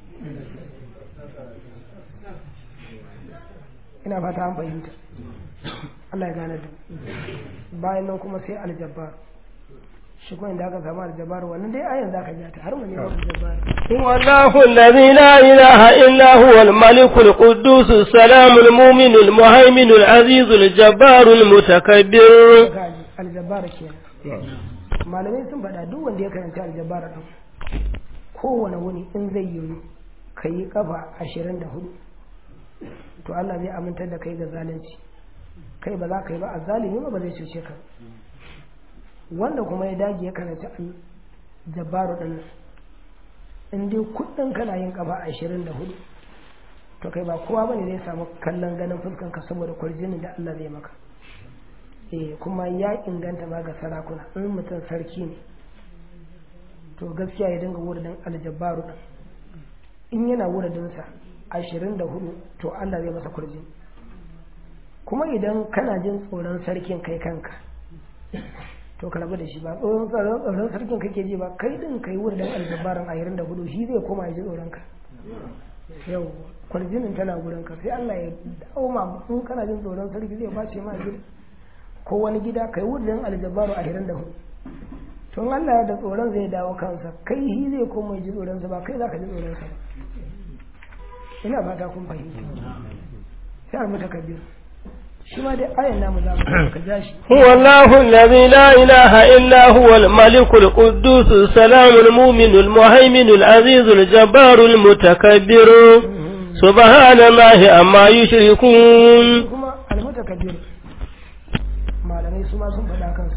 ina fata an fahimta Allah ya gane da bayan nan kuma sai aljabbar shi kuma inda aka samu aljabbar wannan dai ayan zaka ja ta har wani babu jabbar والله الذي لا إله إلا هو الملك القدوس السلام المؤمن المهيمن العزيز الجبار المتكبر aljabbar kenan malamai sun faɗa duk wanda ya karanta aljabbar din kowane wuni in zai yi ka yi kafa ashirin da hudu to Allah zai amintar da kai ga zalunci kai ba za ka yi ba a zalimi ba zai cuce ka wanda kuma ya dage ya karanci jabaru din nan in dai kudin kana yin kafa ashirin da hudu to kai ba kowa bane zai samu kallon ganin fuskan ka saboda kwarjinin da Allah zai maka eh kuma ya inganta ma ga sarakuna in mutum sarki ne to gaskiya ya dinga wuridin aljabbaru din in yana wuridinsa ashirin da hudu to Allah zai masa kurji kuma idan kana jin tsoron sarkin kai kanka to ka rabu da shi ba tsoron tsoron sarkin kake ji ba kai din kai wuridin aljabbarin ashirin da hudu shi zai koma ya ji tsoron ka yau kwarjinin tana gurin ka sai Allah ya dawo ma in kana jin tsoron sarki zai bace ma gida ko wani gida kai wuridin aljabbaru ashirin da hudu tun Allah da tsoron zai dawo kansa kai shi zai koma ji tsoronsa ba kai za ka ji tsoronsa ba ina fata kun fahimta sai a mata kabir shi ma dai ayan namu za mu ka ja shi هو الله الذي لا إله إلا هو الملك القدوس السلام المؤمن المهيمن العزيز الجبار المتكبر سبحان الله عما يشركون kuma almutakabir malamai su ma sun faɗa kansu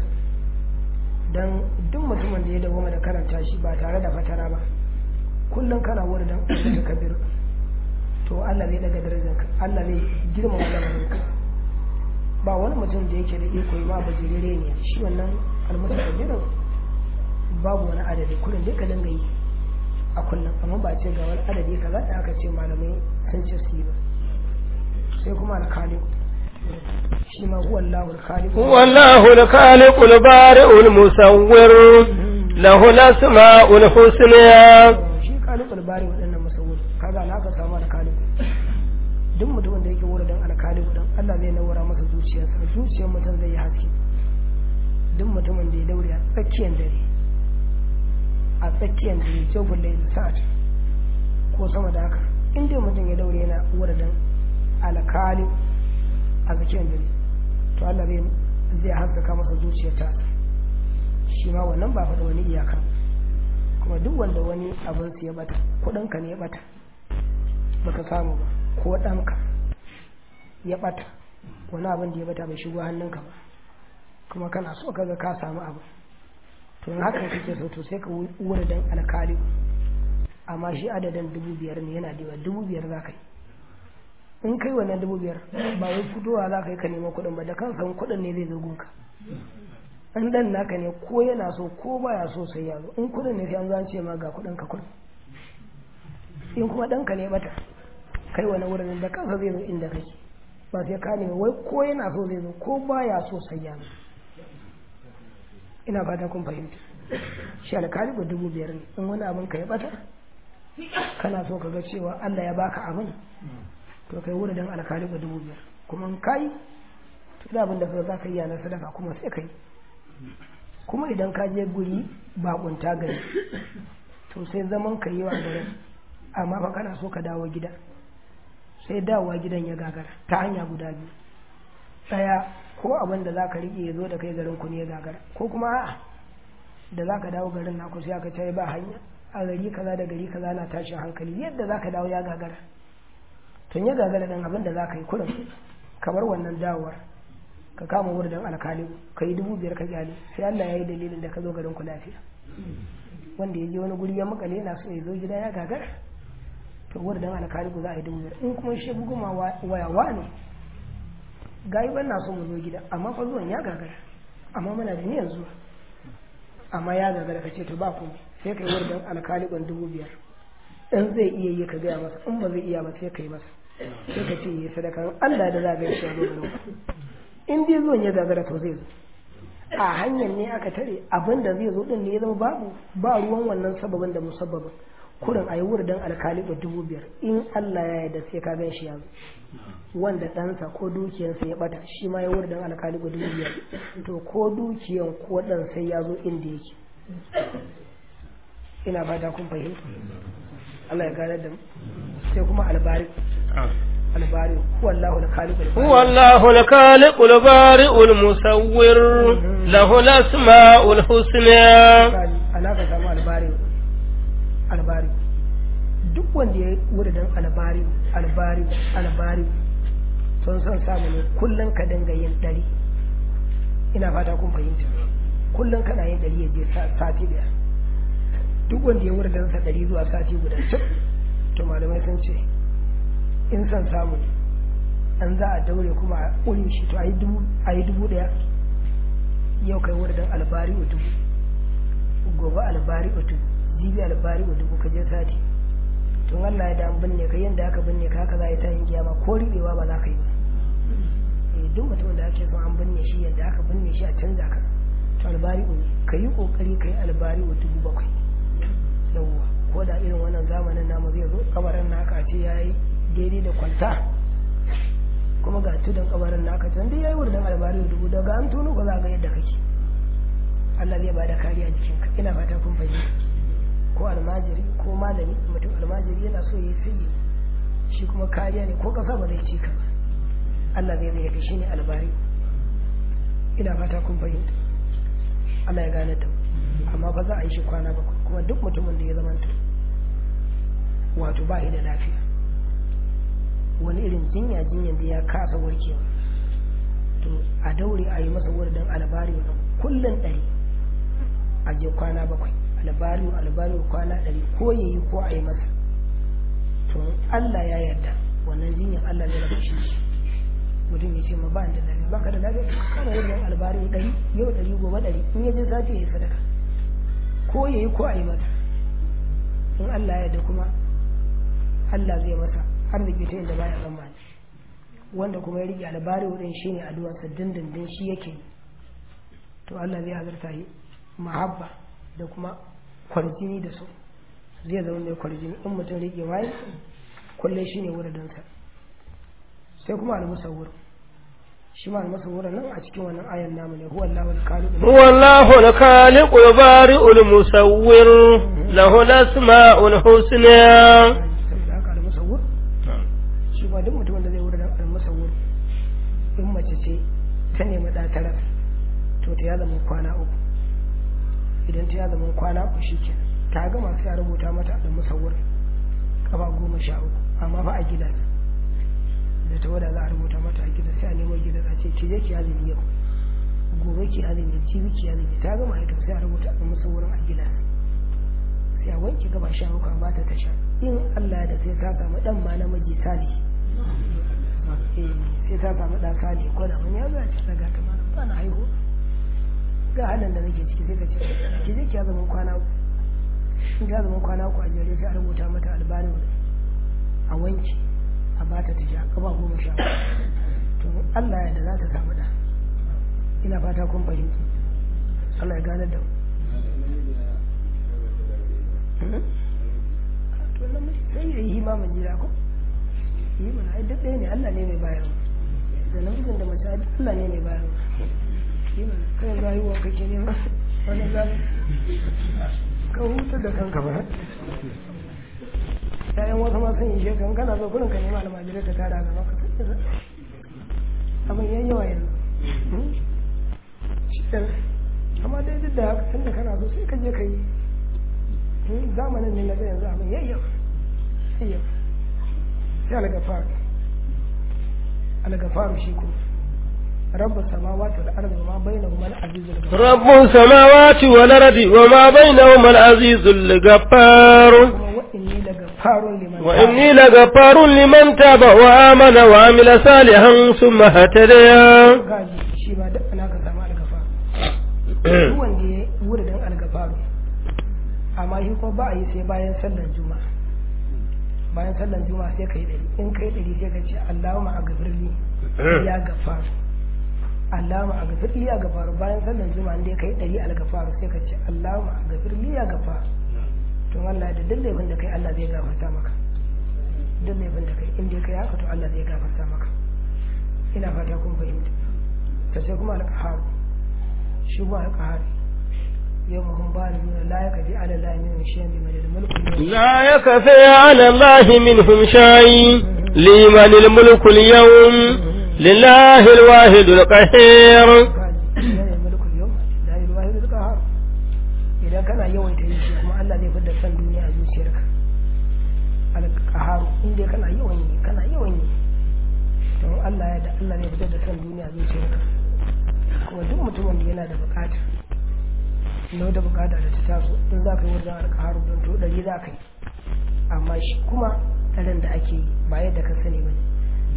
dan duk mutumin da ya dawo da karanta shi ba tare da fatara ba kullum kana wurin dan almutakabir to Allah zai daga darajarka Allah zai girmama lamarinka ba wani mutum da yake da iko yi ma bajirere ne shi wannan almutakabirin babu wani adadi kullum dai ka dinga yi a kullum amma ba ce ga wani adadi kaza da aka ce malamai sun ce su yi ba sai kuma alkaliku shi ma huwa Allahu alkaliku هو الله الخالق البارئ المصور له الأسماء الحسنى shi kalikul bari waɗannan musawwir kaga na ka samu alkaliku duk mutumin da yake wura dan alkaliku dan Allah zai nawara masa zuciyarsa zuciyar mutum zai yi haske duk mutumin da ya daure a tsakiyar dare a tsakiyar dare jawbul layl sa'at ko sama da haka in dai mutum ya daure yana wura dan alkaliku a tsakiyar dare to Allah zai zai haskaka masa zuciyar ta shi ma wannan ba faɗa wani iyaka kuma duk wanda wani abin su ya bata kuɗinka ne ya bata baka samu ba ko ɗanka ya bata wani abin da ya bata bai shigo hannunka ba kuma kana so kaga ka samu abu to in haka kake so to sai ka wuri dan alkali amma shi adadin dubu biyar ne yana da yawa dubu biyar za ka yi in kai wannan dubu biyar ba wai fitowa za ka yi ka nema kuɗin ba da kan san kuɗin ne zai zo gunka an dan naka ne ko yana so ko baya so sai ya zo in kuɗin ne sai an zance ma ga kuɗin ka kuɗin in kuma ɗanka ne bata kai wani wurin da kansa zai zo inda kake ba sai ka nemi wai ko yana so zai zo ko baya so sai ya zo ina fata kun fahimta shi alkali ba dubu biyar ne in wani abin ka ya bata kana so ka ga cewa Allah ya baka abin to kai wurin dan alkali ba dubu biyar kuma in kai to da abin da ka za ka yi na sadaka kuma sai kai kuma idan ka je guri bakunta gari to sai zaman ka yi wa garin amma fa kana so ka dawo gida sai dawowa gidan ya gagara ta hanya guda biyu ɗaya ko abin da za ka riƙe ya zo da kai garin ku ne ya gagara ko kuma a'a da za ka dawo garin naku sai aka ce ba hanya a gari kaza da gari kaza na tashin hankali yadda za ka dawo ya gagara tun ya gagara ɗan abin da za ka yi kurin kamar wannan dawowar ka kama wurin alkali ka yi dubu biyar ka gyale sai Allah ya yi dalilin da ka zo garin ku lafiya wanda ya je wani guri ya makale yana so ya zo gida ya gagara to wurin alkali ku za a yi dubu biyar in kuma shi buguma wayawa ne gayi ban na so mu zo gida amma fa zuwan ya gagara amma muna da niyyar zuwa amma ya gagara ka ce to ba komai sai ka yi wurin alkali ban dubu biyar in zai iya yi ka gaya masa in ba zai iya ba sai ka yi masa sai ka ce yi sadaka Allah da za ga shi a zo garin in dai zuwan ya gagara to zai zo a hanyar ne aka tare abin da zai zo din ne ya zama babu ba ruwan wannan sababin da musabbabin kurin a yi wurdan alkali ba dubu biyar in Allah ya yarda sai ka gan shi ya zo wanda ɗansa ko dukiyarsa ya bata shi ma ya wurdan alkali ba dubu biyar to ko dukiyan ko ɗan sai ya zo inda yake ina fata kun fahimta Allah ya gane da sai kuma albari albari huwa Allahu al-khaliq هو الله الخالق البارئ المصور له الأسماء الحسنى alaka samu albari albari duk wanda ya wuri dan albari albari albari sun san samu ne kullum ka dinga yin dari ina fata kun fahimta kullum kana yin dari ya je sati daya duk wanda ya wuri dan sa dari zuwa sati guda cik to malamai sun ce in san samu an za a daure kuma a ƙure shi to a yi dubu ɗaya yau kai wurin albari a dubu gobe albari a dubu jibi albari a dubu ka je sati tun Allah ya da an binne ka yadda aka binne ka haka za a yi ta yin kiyama ko riɓewa ba za ka yi ba duk mutumin da ake son an binne shi yadda aka binne shi a canza ka to albari ne ka yi kokari ka yi albari wa dubu bakwai yawwa ko da irin wannan zamanin namu zai zo kabarin naka a ce ya yi daidai da kwalta kuma ga tudun kabarin naka can dai ya yi wurin albari wa dubu daga an tono ba za ga yadda kake Allah zai bada kariya jikinka ina fata kun fahimta ko almajiri ko malami mutum almajiri yana so ya yi sai shi kuma kariya ne ko kasa ba zai ci ka ba Allah zai zai yafi shi ne albari ina fata kun fahimta Allah ya gane ta amma ba za a yi shi kwana bakwai kuma duk mutumin da ya zamanta wato ba da lafiya wani irin jinya jinyan da ya kasa warkewa to a daure a yi masa wurin albari wa kullum ɗari a je kwana bakwai albari albari kwana ɗari ko ya yi ko a yi masa to Allah ya yarda wannan jinyan Allah zai rabu shi mutum ya ce ma ba da lafiya ba ka da lafiya ka kama wurin albari ɗari yau ɗari gobe ɗari in ya je sati ya yi sadaka ko ya yi ko a yi masa in Allah ya yarda kuma Allah zai masa arziki ta inda baya tsammani wanda kuma ya rike albari wurin shi ne addu'arsa dindindin shi yake yi to Allah zai azurta yi mahabba da kuma kwarjini da su zai zama mai kwarjini in mutum rike waye kullum shi ne wuridinsa sai kuma al-musawwir shi ma al-musawwir nan a cikin wannan ayan namu ne huwa Allahu al-khaliq huwa Allahu al-khaliq al-bari'u al-musawwir lahu al-asma'ul husna saboda haka al-musawwir shi ba duk mutumin da zai wurin al-musawwir in mace ce ta nemi da tara to ta ya zama kwana uku idan ta ya zama kwana uku shikenan ta gama sai a rubuta mata al-musawwir kafa goma sha uku amma fa a gidan da ta wada za a rubuta mata a gida sai a nemo gida a ce ki je ki azumi yau gobe ki azumi jibi ki azumi ta gama ita sai a rubuta a musu wurin a gida sai a wanke gaba sha uku ba ta tasha in Allah da sai ta samu dan ma namiji sali sai ta samu dan sali ko da wani ya za ci daga ta mana ba na haihu ga halin da nake ciki sai ka ce ki je ki azumin kwana uku in ki azumin kwana uku a jere sai a rubuta mata albarin a wanke a ba ta tafiya kaba goma sha to Allah ya da za ta samu da ina fata kun fahimci Allah ya gane da to nan sai ya yi himamin jira ko yi mana ai duk ɗaya ne Allah ne mai bayarwa da namijin da mace Allah ne mai bayarwa yi mana kai rayuwa kake nema wani zaɓi ka hutar da kanka ba yayan wasu ma sun yi shekaru kana zo kurin ka nema almajirai ka tara gaba ka abin yan yawa yanzu amma dai duk da haka tun da kana so sai ka je ka yi zamanin ne na ga yanzu abin yayyawa yayyawa sai algafaru algafaru shi kuma رب السماوات والأرض وما بينهما العزيز الغفار رب السماوات والأرض وما بينهما العزيز الغفار وإني لغفار لمن وإني لغفار لمن تاب وآمن وعمل صالحا ثم اهتدى gaji shi ba duk ana ka samu algafaru duk wanda ya wurin algafaru amma shi ko ba a yi sai bayan sallar juma'a bayan sallar juma'a sai kai ɗari in kai ɗari sai ka ce Allahumma a gafirli ya gafaru Allahumma a gafirli ya gafaru bayan sallar juma'a in dai kai ɗari algafaru sai ka ce Allahumma a gafirli ya gafaru to Allah da duk laifin da kai Allah zai gafarta maka duk laifin da kai in dai kai haka to Allah zai gafarta maka ina fata kun fahimta ta sai kuma alƙaharu shi kuma alƙaharu yau mahun ba da nuna la ya kafi ala la min shi bi madad mulku لا يكفي على الله منهم شيء لمن الملك اليوم لله الواحد القهير yana mulkul yau la ilaha illa qahar idan kana yawaita yin shi kuma Allah zai fidda san duniya a zuciyarka alqahar in dai kana yawan yi kana yawan yi to Allah ya da Allah zai fitar da san duniya a zuciyarka kuma duk mutumin da yana da bukata na wata bukata da ta taso in za ka yi wajen alqahar don to dari za ka yi amma shi kuma tsaron da ake yi ba yadda ka sani ba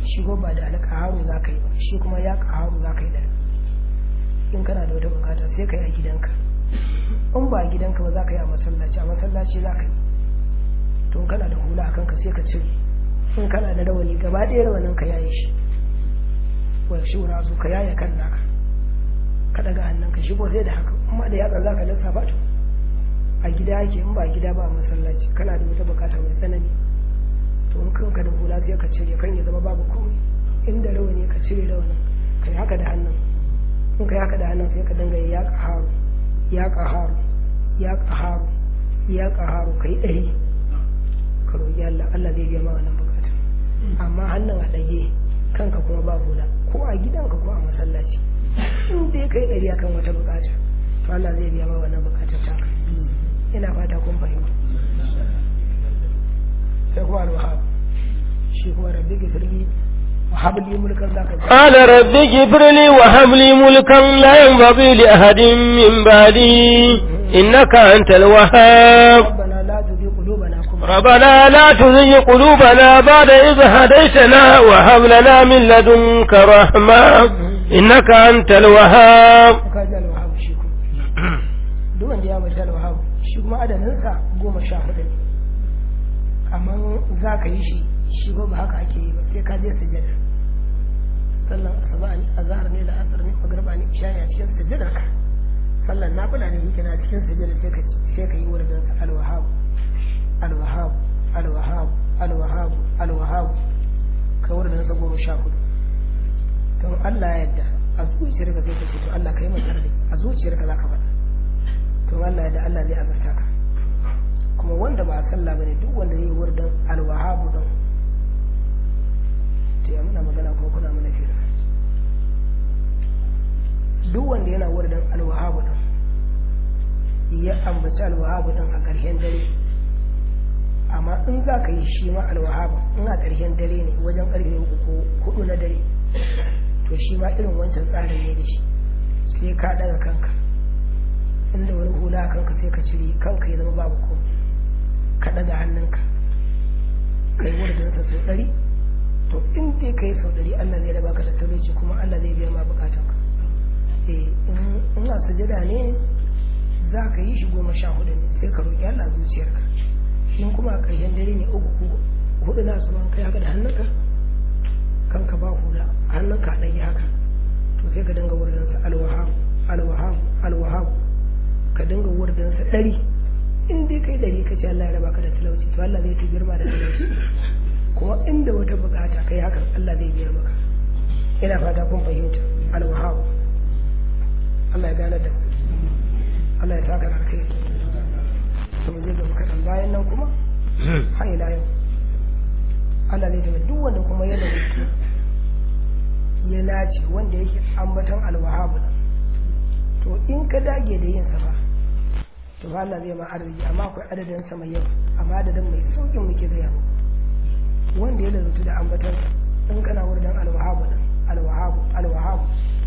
shi ko ba da alƙaharu za ka yi ba shi kuma ya ƙaharu za ka yi da in kana da wata bukata sai ka yi a gidanka in ba a gidanka ba za ka yi a masallaci a masallaci za ka yi to in kana da hula a kanka sai ka cire in kana da rawani gaba ɗaya rawanin ka yaye shi wa shi wura su ka yaye kan naka ka daga hannun ka shigo sai da haka amma da yatsa za ka lissafa to a gida yake in ba gida ba a masallaci kana da wata bukata mai tsanani to in kanka da hula sai ka cire kan ya zama babu komai inda rawani ka cire rawanin ka yi haka da hannun in ka yi haka da hannun sai ka dinga ya ƙaharu ya ƙaharu ya ƙaharu ya ƙaharu ka yi ɗari ka roƙi Allah Allah zai biya ma wannan bukata amma hannun a ɗage kanka kuma ba hula ko a gidanka ko a masallaci in dai kai ɗari akan wata bukata to Allah zai biya ma wannan bukatar taka ina fata kun fahimta sai kuma alwahab shi kuma rabbi gifirli wa habli mulkan zaka ji قال رب اغفر لي وهب لي ملكا لا ينبغي لأحد من بعدي إنك أنت الوهاب ربنا لا تزغ قلوبنا كما ربنا لا تزغ قلوبنا بعد إذ هديتنا وهب لنا من لدنك رحمة إنك أنت الوهاب ka ji alwahab shi kuma duk wanda ya mace alwahab shi kuma adadinsa goma sha hudu ne amma za ka yi shi shi ba ba haka ake yi ba sai ka je sujada sallan asuba ne azhar ne da asar ne magriba ne isha ne a cikin sujada ka sallan nafila ne yake na cikin sujada sai ka sai ka yi wurin sa alwahab alwahab alwahab alwahab alwahab ka wurin sa goma sha hudu to Allah ya yarda a zuciyarka sai ka ce to Allah ka yi mata rai a zuciyarka za ka faɗa to Allah ya yarda Allah zai azarta ka kuma wanda ba a sallah bane duk wanda zai wurdan alwahabu dan to ya muna magana ko kuna mana fira duk wanda yana wurdan alwahabu dan ya ambaci alwahabu dan a ƙarshen dare amma in za ka yi shi ma alwahabu in a ƙarshen dare ne wajen ƙarfe uku ko hudu na dare to shi ma irin wancan tsarin ne da shi sai ka daga kanka inda wani hula a kanka sai ka cire kanka ya zama babu komai ka ɗaga hannunka ka yi wurinsa sau ɗari to in dai ka yi sau ɗari Allah zai raba ka da talauci kuma Allah zai biya ma bukatan ka eh in a sujada ne za ka yi shi goma sha hudu ne sai ka roƙi Allah zuciyarka in kuma a ƙarshen dare ne uku ko hudu na su kai haka da hannunka kanka ba hula hannunka a ɗage haka to sai ka dinga wurinsa alwaham alwaham alwaham ka dinga wurinsa ɗari in dai kai dari ka ce Allah ya raba ka da talauci to Allah zai ta girma da talauci kuma inda wata bukata kai hakan Allah zai biya maka ina fata kun fahimta alwahab Allah ya gane da mu Allah ya saka kai to mu je ga kadan bayan nan kuma har ila yau Allah zai tabbata duk wanda kuma ya dauki ya nace wanda yake ambaton alwahab to in ka dage da yin sa ba to ba Allah zai ma arziki amma akwai adadin sa mai yawa amma adadin mai saukin muke gaya mu wanda ya lalatu da ambaton in kana wurin alwahabu nan alwahabu alwahabu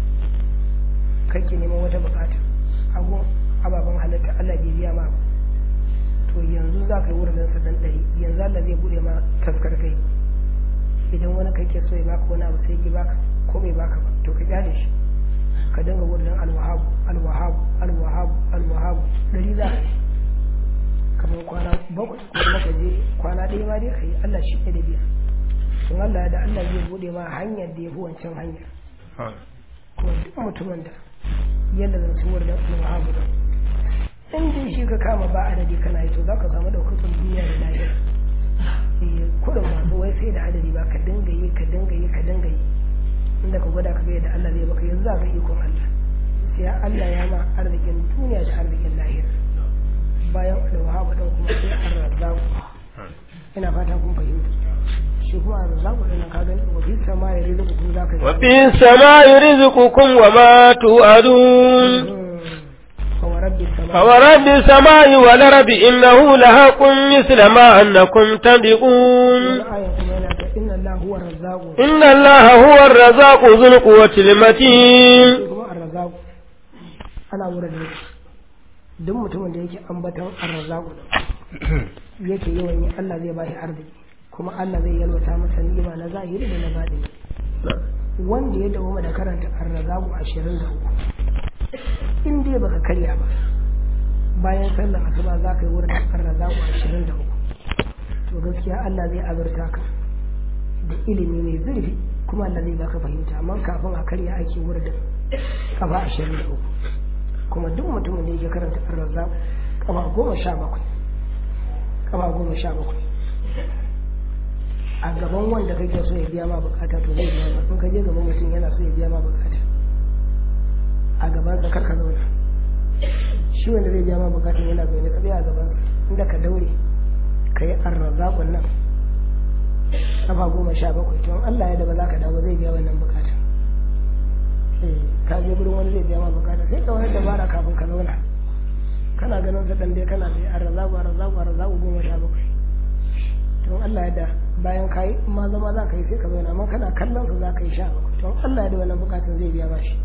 kake neman wata bukata abu ababen halitta Allah bai biya ma to yanzu za ka yi wurin sa dan ɗari yanzu Allah zai bude ma taskar kai idan wani kake so ya baka wani abu sai ki baka ko bai baka ba to ka kyale shi ka dinga wurin alwahabu alwahabu alwahabu alwahabu dari za ka yi kamar kwana bakwai ko kuma ka je kwana ɗaya ma dai ka yi Allah shi ne da biya sun Allah da Allah zai bude ma hanyar da ya fi wancan hanyar kuma duk mutumin da yadda zan ci wurin alwahabu da in dai shi ka kama ba adadi kana yi to za ka samu ɗaukakar duniya da lahira kudin masu wai sai da adadi ba ka dinga yi ka dinga yi ka dinga yi inda ka gwada ka ga yadda Allah zai baka yanzu za ka ikon Allah sai Allah ya ma arzikin duniya da arzikin lahira bayan alwahaba dan kuma sai arzaku ina fata kun fahimta shi kuma arzaku din ka gani wa fi sama ya rizqukum za ka wa fi samai rizqukum wa ma tu'adun فورب السماء والأرض إنه لحق مثل ما أنكم تنطقون إن الله هو الرزاق إن الله هو الرزاق ذو القوة المتين الرزاق أنا ورد duk mutumin da yake ambaton arzaku yake yawan yi Allah zai bashi arziki kuma Allah zai yalwata masa ni'ima na zahiri da na baɗini wanda ya dawo da karanta arrazabu ashirin da uku in dai baka karya ba bayan sallar asuba za ka yi wurin arrazabu ashirin da uku to gaskiya Allah zai azurta ka da ilimi mai zurfi kuma Allah zai baka fahimta amma kafin a karya ake wurin kafa ashirin da uku kuma duk mutumin da yake karanta arrazabu kafa goma sha bakwai kafa goma sha bakwai a gaban wanda kake so ya biya ma bukata to zai biya ma in ka je gaban mutum yana so ya biya ma bukata a gaban sa karka zauna shi wanda zai biya ma bukata yana zaune ka biya a gaban sa inda ka daure ka yi arrazakun nan kafa goma sha bakwai to Allah ya da ba za ka dawo zai biya wannan bukata ka je gurin wani zai biya ma bukata sai ka wani dabara kafin ka zauna kana ganin sa dan dai kana da arrazaku arrazaku arrazaku goma sha bakwai to Allah ya da bayan ka yi ma zama za ka yi sai ka zauna amma kana kallon su za ka yi sha bakwai to Allah ya da wannan bukatun zai biya bashi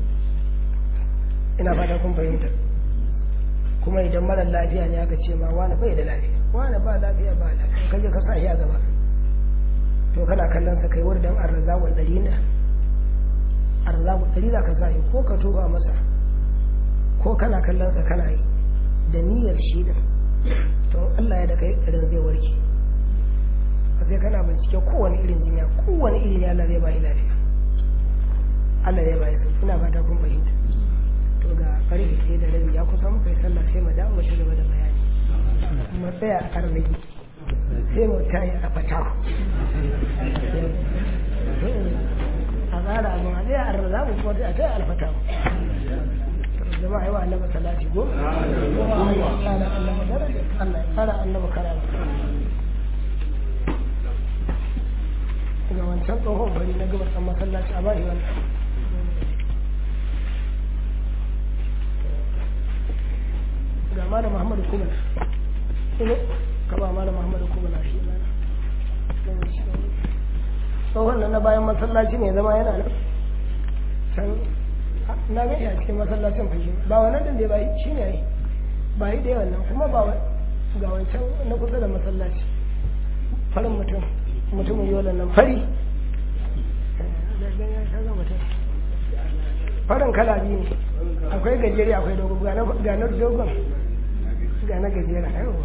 ina fata kun fahimta kuma idan mara lafiya ne aka ce ma wani bai da lafiya wani ba lafiya ba lafiya ka je ka sa shi a gaba to kana kallon sa kai wurin arzaku ɗari ne arzaku ɗari za ka sa shi ko ka toba masa ko kana kallon sa kana yi da niyyar shi din to Allah ya da kai irin zai warke sai kana bincike kowane irin jinya kowane irin ya Allah zai ba lafiya Allah zai ba shi ina fata kun fahimta to ga karfe ɗaya da rabi ya kusa muka yi sallah sai mu dawo mu ci gaba da bayani mu tsaya a arziki sai mu tayi a fata a tsara abin a tsaya a rarra mu kuma a taya alfata jama'a yi wa annaba salati go Allah ya tsara annaba daraja Allah ya tsara annaba karama ga wancan tsohon bari na gabar ɗan masallaci a bashi wannan ga malam muhammadu kumana ino ka ba malam muhammadu kumana shi na tsohon nan na bayan masallaci ne zama yana nan can na gani a cikin masallacin fashe ba wannan din da ba shi ne ba yi da yawan nan kuma ba ga wancan na kusa da masallaci farin mutum mutumin yolan nan fari farin kala biyu ne akwai gajeri akwai dogon ga na dogon ga na gajera yawa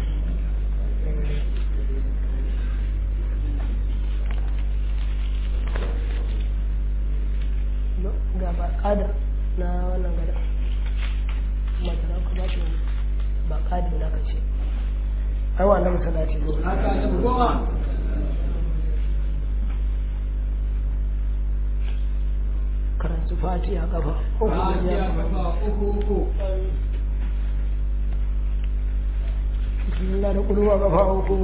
ga ba kadar na wannan gada matara ku ba shi ba kadar da ka ce ai wa nan salati go karanta fatiha kafa uku bismillah da kulwa kafa uku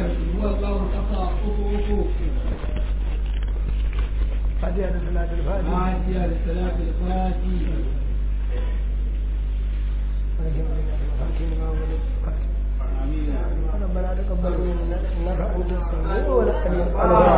fatiha da salatul fatiha فاتحة للصلاة الفاتحة ربنا تقبل منا انك انت السميع العليم